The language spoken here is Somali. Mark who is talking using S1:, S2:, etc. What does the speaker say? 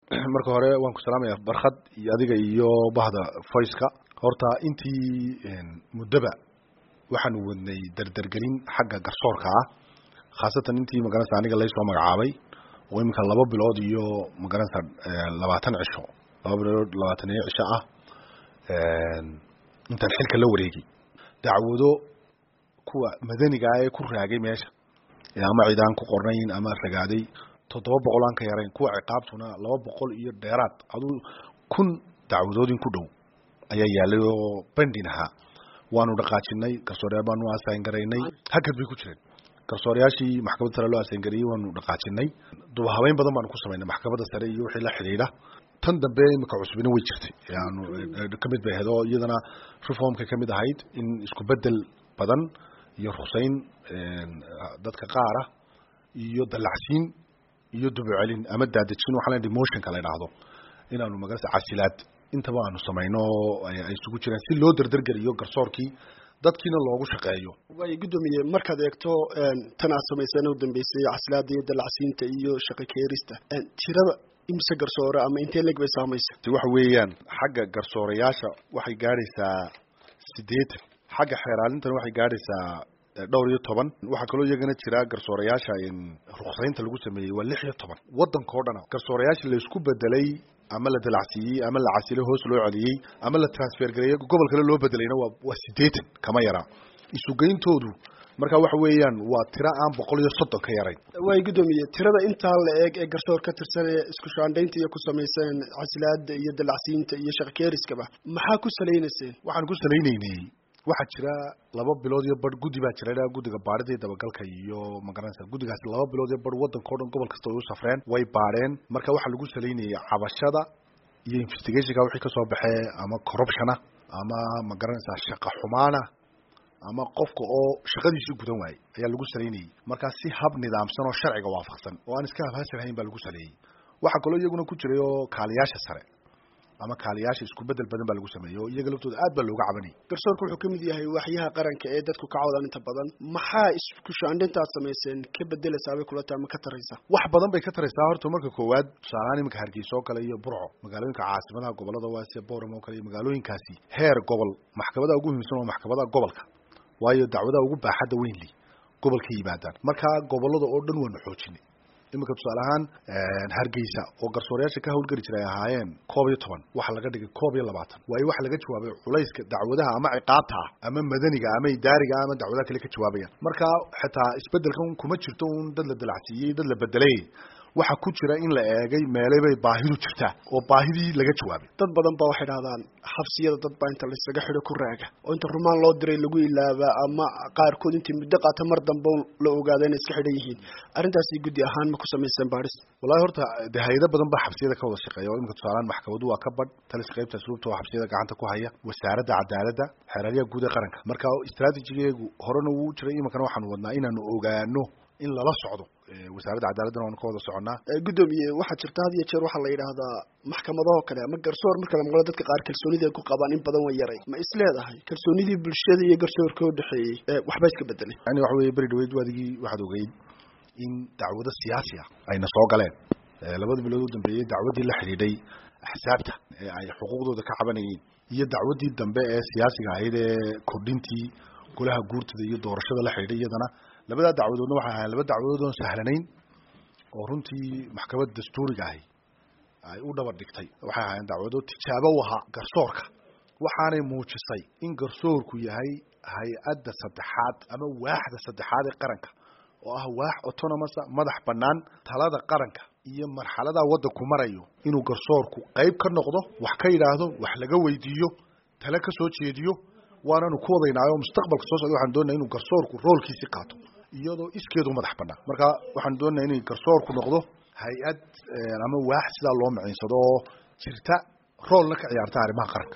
S1: marka hore waan ku salaamaya barkhad iyo adiga iyo bahda voiceka horta intii muddoba waxaanu wadnay derdergelin xagga garsoorka ah khaasatan intii magaranaysa aniga laysoo magacaabay oo iminka laba bilood iyo magaranaysa labaatan cisho laba bilood labaatan iyo cisho ah intaan xilka la wareegay dacwado kuwa madaniga ah ee ku raagay meesha ama cid aan ku qornayn ama ragaaday toddoba boqol aan ka yarayn kuwa ciqaabtuna laba boqol iyo dheeraad aduu kun dacwadoodin ku dhow ayaa yaalay oo bandin ahaa waanu dhaqaajinay garsooreyaal baanu asayn garaynay hakad bay ku jireen garsooreyaashii maxkamadda sare loo asayn gareeyey waanu dhaqaajinay dubahabeyn badan baanu ku samaynay maxkamadda sare iyo wixii la xidhiidha tan dambe imika cusubina way jirtay yaanu kamid bay ahayd oo iyadana reformka kamid ahayd in isku bedel badan iyo rusayn dadka qaara iyo dalacsiin iyo dubucelin ama daadejin waxaa la motionka la idhaahdo inaanu magarasa casilaad intaba aanu samayno ay isugu jiraan si loo derdergeliyo garsoorkii dadkiina loogu shaqeeyo
S2: way guddoomiye markaad eegto tan aad samayseen u dambeysay casilaada iyo dalacsiinta iyo shaqo keerista tirada imse garsoore ama intee leg bay saamaysa
S1: waxa weeyaan xagga garsoorayaasha waxay gaadhaysaa siddeetan xagga xeeraalintana waxay gaadhaysaa dhowr iyo toban waxaa kaloo iyagana jira garsoorayaasha ruksaynta lagu sameeyey waa lix iyo toban waddanka o dhana garsoorayaasha laysku bedelay ama la dalacsiiyey ama la casilay hoos loo celiyey ama la transfer gareeyey gobol kale loo bedelayna waa waa siddeetan kama yaraa isugeyntoodu marka waxa weeyaan waa tiro aan boqol iyo soddon ka yarayn
S2: way guddoomiye tirada intaa la eeg ee garsoor ka tirsan ee isku shaandhaynta iyo ku samayseen casilaada iyo dalacsiinta iyo shaqkeeriskaba maxaa ku salaynayseen
S1: waxaan ku salaynaynay waxaa jira laba bilood iyo bar guddi baa jira guddiga baarida iyo dabagalka iyo magaranaysa guddigaasi laba bilood iyo bar waddanka o dhan gobol kasta way u safreen way baadheen marka waxaa lagu salaynayay cabashada iyo investigationka wixii kasoo baxee ama corruptiona ama magaranaysaa shaqa xumaana ama qofka oo shaqadiisii gudan waayey ayaa lagu salaynayey markaa si hab nidaamsan oo sharciga waafaqsan oo aan iska habhaasirhayn baa lagu saleeyey waxaa kaloo iyaguna ku jiray oo kaaliyaasha sare ama kaaliyaasha isku bedel badan baa lagu sameeyey oo iyaga laftooda aad baa looga cabanayay
S2: garsoorka wuxuu kamid yahay waxyaha qaranka ee dadku ka cawdaan inta badan maxaa isku shaandhintaad samayseen ka bedelaysaa bay kula tahay ma ka taraysaa
S1: wax badan bay ka taraysaa horta marka koowaad tusaalahaan iminka hargeysa oo kale iyo burco magaalooyinka caasimadaha gobolada waasiya boram oo kale iyo magaalooyinkaasi heer gobol maxkamadaha ugu muhiimsan waa maxkamadaha gobolka waayo dacwadaha ugu baaxadda weynli gobolka yimaadaan marka gobolada oo dhan waanu xoojinay iminka tusaale ahaan hargeysa oo garsoorayaasha ka hawlgeli jira ay ahaayeen koob iyo toban waxaa laga dhigay koob iyo labaatan waayo waxaa laga jawaabay culayska dacwadaha ama ciqaabta ah ama madaniga ama idaariga ama dacwadaha kale ka jawaabayaan marka xitaa isbedelkan kuma jirto un dad la dalacsiiyey dad la bedelay waxaa ku jira in la eegay meelay bay baahidu jirtaa oo baahidii laga jawaabay
S2: dad badan ba waxay dhahdaan xabsiyada dad baa inta laysaga xidho ku raaga oo inta rumaan loo diray lagu ilaaba ama qaarkood intii muddo qaata mar dambe la ogaada inay iska xidhan yihiin arrintaasi guddi ahaan ma ku samayseen baadhis
S1: wallahi horta de hay-ado badan baa xabsiyada ka wada shaqeeya oo imika tusaalaan maxkamadu waa ka badh talis qaybta asluubta oo xabsiyada gacanta ku haya wasaaradda cadaaladda xeeraryaha guud ee qaranka marka istraatijigeegu horena wuu jiray iminkana waxaanu wadnaa inaanu ogaano in lala socdo wasaaradda cadaaladana waanu ka wada soconnaa
S2: guddoomiye waxaa jirta had iyo jeer waxaa la yidhaahdaa maxkamadahoo kale ama garsoor marka la maqlo dadka qaar kalsoonida ay ku qabaan in badan way yaray ma is leedahay kalsoonidii bulshada iyo garsoorka u dhexeeyey waxba iska bedelay
S1: yani waxa weye beri dhaweyd waadigii waxaad ogeyd in dacwado siyaasi ah ayna soo galeen labada bilood u dambeeyey dacwaddii la xidhiidhay axsaabta ee ay xuquuqdooda ka cabanayeen iyo dacwaddii dambe ee siyaasiga ahayd ee kordhintii golaha guurtada iyo doorashada la xidhiidhay iyadana labadaa dacwadoodna waxay ahayen laba dacwadood oon sahlanayn oo runtii maxkamad dastuuriga ahi ay u dhabar dhigtay waxay ahaayeen dacwadood tijaabo u ahaa garsoorka waxaanay muujisay in garsoorku yahay hay-adda saddexaad ama waaxda saddexaad ee qaranka oo ah waax autonomousa madax bannaan talada qaranka iyo marxaladaa waddanku marayo inuu garsoorku qayb ka noqdo wax ka yidhaahdo wax laga weydiiyo tale ka soo jeediyo waananu ku wadaynaayo mustaqbalka soo socda waxaan doonaya inuu garsoorku roolkiisii qaato iyadoo iskeedu madax bannaan marka waxaan doonaya inay garsoorku noqdo hay-ad ama waax sidaa loo miciinsado oo jirta roolna ka ciyaarta arrimaha qaranka